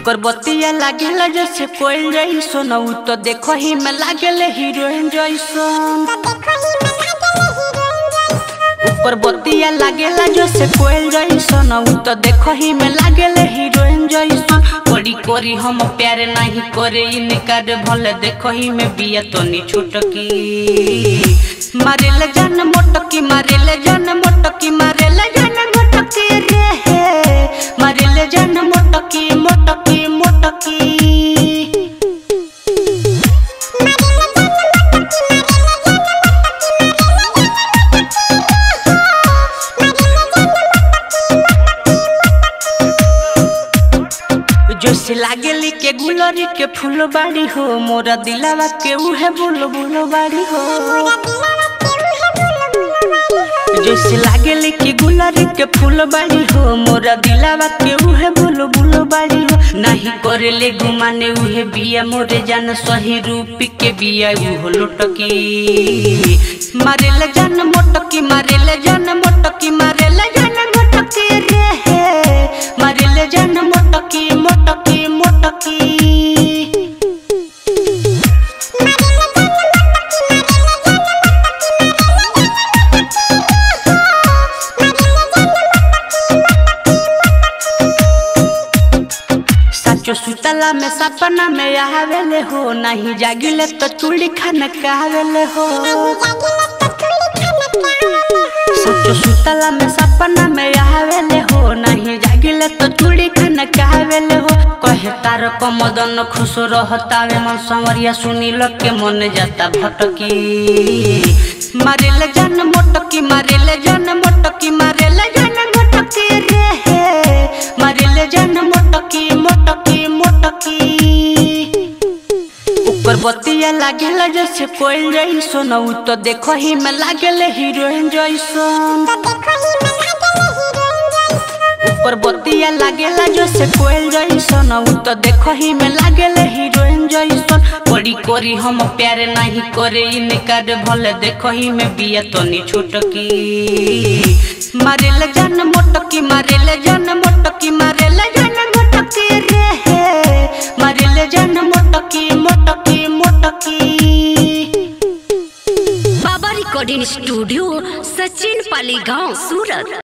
ओकर बतिया लागेला जैसे कोई जैसन उ तो देखो ही में लागेले हीरोइन जैसन ओकर बतिया लागेला जैसे कोई जैसन उ तो देखो ही में लागेले हीरोइन जैसन कोरी कोरी हम प्यार नहीं करे इनकार भले देखो ही में बिया तनी छोटकी मारेले जान मोटकी मारेले जान मोटकी मारेले जान मोटकी रे मारेले जान मोटकी मोटकी मोटकी जोसे लागेली के गुलरी के फूल बाड़ी हो मोरा दिलावा के उहे बुल बुल बाड़ी हो जैसे लागेली कि गुलरी के फूल बाड़ी हो मोरा दिलावा के उहे बुल बुल बाड़ी हो नहीं करेले घुमाने उहे बिया मोरे जान सही रूप के बिया उहो लोटकी मारेले जान मोटकी मारेले जान मोटकी मारेले जान मोटकी रे मारेले जान मोटकी मोटकी मोटकी साचो सुतला में सपना में आवेले हो नहीं जागिले तो चूड़ी खाना कहवेले हो साचो सुतला में सपना में आवेले हो नहीं जागिले तो चूड़ी खाना कहवेले हो कहे तार कमदन खुश रहतावे मन संवरिया सुनी के मन जाता भटकी मारेले जान मोटकी मारेले जान मोटकी मारेले जान मोटकी रे मारेले जान मोटकी मोटकी मोटकी ऊपर बतिया लागेला जैसे कोई जैसन उ तो देखो ही में लागेले हीरोइन जैसन ऊपर बतिया लागेला जैसे कोई जैसन उ तो देखो ही में लागेले हीरोइन जैसन कोरी कोरी हम प्यार नहीं करे इनकार भले देखो ही में बिया तनी छोटकी मारेले जान मोटकी मारेले जान मोटकी मारेले जान मोटकी रे मारेले जान मोटकी मोटकी मोटकी बाबा रिकॉर्डिंग स्टूडियो सचिन पाली गांव सूरत